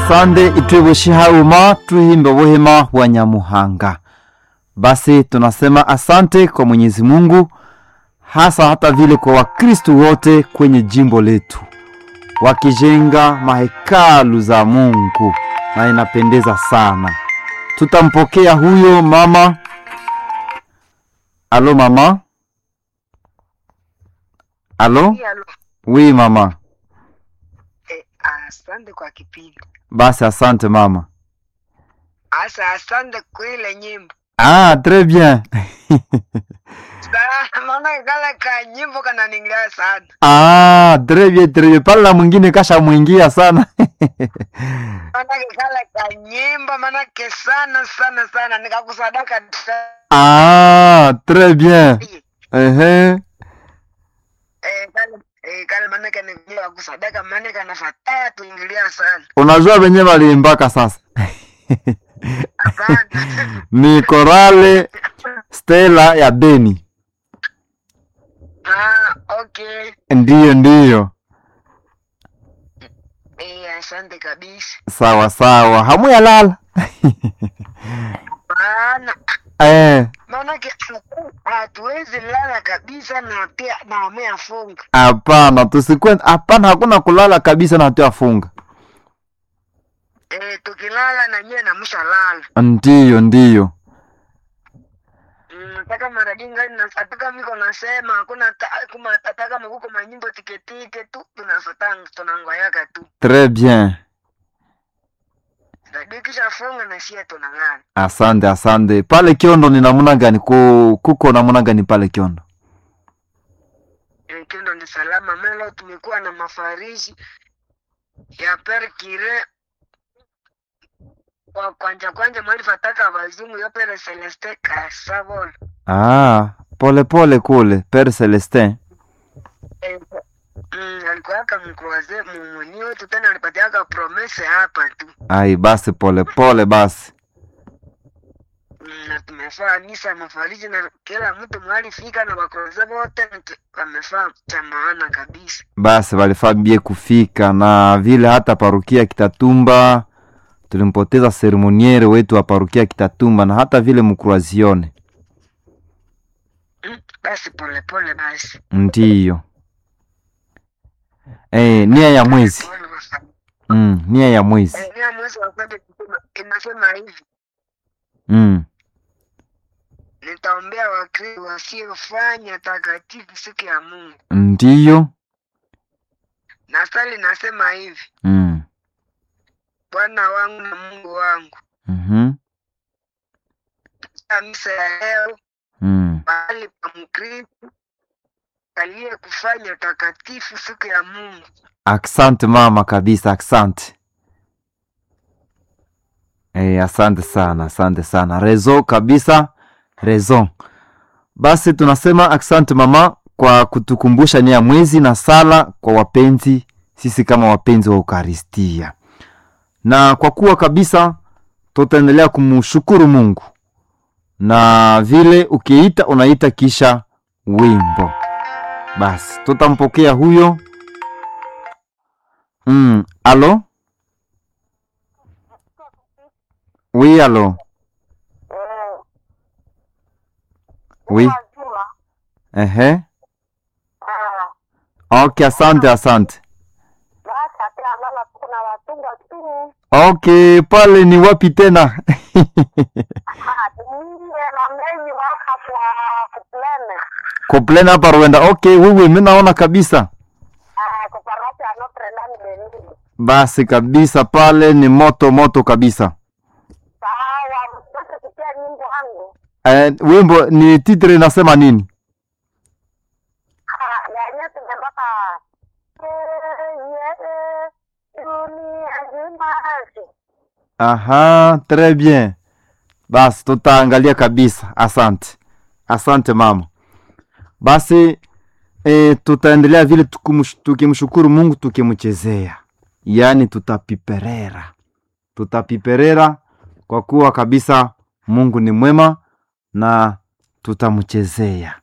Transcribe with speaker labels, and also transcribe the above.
Speaker 1: asande itwibushihauma tuhimbe buhima wa nyamuhanga basi tunasema asante kwa mwenyezi mungu hasa hata vile kwa wakristu wote kwenye jimbo letu wakijenga mahekalu za mungu na inapendeza sana tutampokea huyo mama alo mama alo
Speaker 2: Alo,
Speaker 1: wi mama
Speaker 2: eh, asante kwa kipindi.
Speaker 1: basi asante mama
Speaker 2: Asa asante kwa ile nyimbo.
Speaker 1: ah très bien
Speaker 2: Sa- Maana kale ka nyimbo kananingilia sana.
Speaker 1: ah très bien très bien pale na mwingine kasha mwingia sana
Speaker 2: Maana kale ka nyimbo manake sana sana sana nikakusadaka ta-
Speaker 1: ah très bien ehe
Speaker 2: eh kale eh kale manake ningilia kusadaka manake kanafataa tuingilia sana.
Speaker 1: unajua venye waliimbaka sasa
Speaker 2: Hapana.
Speaker 1: ni korale stela ya beni
Speaker 2: ah, okay.
Speaker 1: ndiyo ndiyo
Speaker 2: Eh, asante kabisa.
Speaker 1: sawa sawa hamuyalala
Speaker 2: Maana
Speaker 1: eh,
Speaker 2: maanake hatuwezi lala kabisa na pia na ameafunga.
Speaker 1: hapana tusikwe hapana hakuna kulala kabisa na hatuyafunga
Speaker 2: Eh, tukilala na nyewe namshalala.
Speaker 1: ndiyo ndiyo
Speaker 2: Mm, nataka maradinga nataka miko nasema hakuna ta- kuma ataka makuko manyimbo tiketike tu tunafatanga tunangoyaka tu
Speaker 1: très bien
Speaker 2: radio kisha funga na sie tunang'ana
Speaker 1: asante asante pale kiondo ni namuna gani Ku, kuko namuna gani pale kiondo
Speaker 2: Eh, kendo ni salama melo tumekuwa na mafariji ya per kire kwa kwanja kwanja mwali fataka wazungu yo pere celeste kasavol
Speaker 1: ah, pole pole kule pere celestin
Speaker 2: eh, mm, alikuwaka mkroaze mumuni wetu tena alipatiaka promese hapa tu
Speaker 1: ai basi pole pole basi
Speaker 2: Mm, na tumefaa misa mafariji na kila mtu mwalifika na wakroze wote na tu- wamefaa cha maana kabisa
Speaker 1: basi walifabie kufika na vile hata parukia kitatumba tulimpoteza seremoniere wetu wa parukia kitatumba na hata vile mkruazione
Speaker 2: mm, basi polepole basi
Speaker 1: ndiyo eh, nia ya mwezi
Speaker 2: Pole basi.
Speaker 1: mm, nia ya mwezi
Speaker 2: Eh, nia mwezi wa kwanza inasema- inasema hivi
Speaker 1: mm.
Speaker 2: nitaombea wakristo wasiofanya takatifu siku ya mungu
Speaker 1: ndiyo
Speaker 2: na sali nasema hivi
Speaker 1: mm.
Speaker 2: bwana wangu na mungu wangu
Speaker 1: mm-hmm.
Speaker 2: katika misa ya leo
Speaker 1: mm.
Speaker 2: mahali pa mkristo aliye kufanya takatifu siku ya mungu
Speaker 1: Asante mama kabisa, asante. Eh, asante sana, asante sana. Rezo kabisa, rezo. Basi tunasema asante mama kwa kutukumbusha nia ya mwezi na sala kwa wapenzi, sisi kama wapenzi wa Ukaristia. Na kwa kuwa kabisa tutaendelea kumshukuru Mungu. Na vile ukiita unaita kisha wimbo. Basi tutampokea huyo Mm, allô Oui, allô Oui. Ehe. Okay, asante, asante. Okay, pale ni wapi tena? Koplena hapa Rwanda. Okay, wewe mimi naona kabisa. Basi kabisa pale ni moto moto kabisa. Eh, wimbo ni titre inasema nini? Aha, très bien. Basi tutaangalia kabisa. Asante, asante mama. Basi e, tutaendelea vile tukumush- tukimshukuru Mungu tukimchezea, yaani tutapiperera, tutapiperera kwa kuwa kabisa Mungu ni mwema na tutamchezea.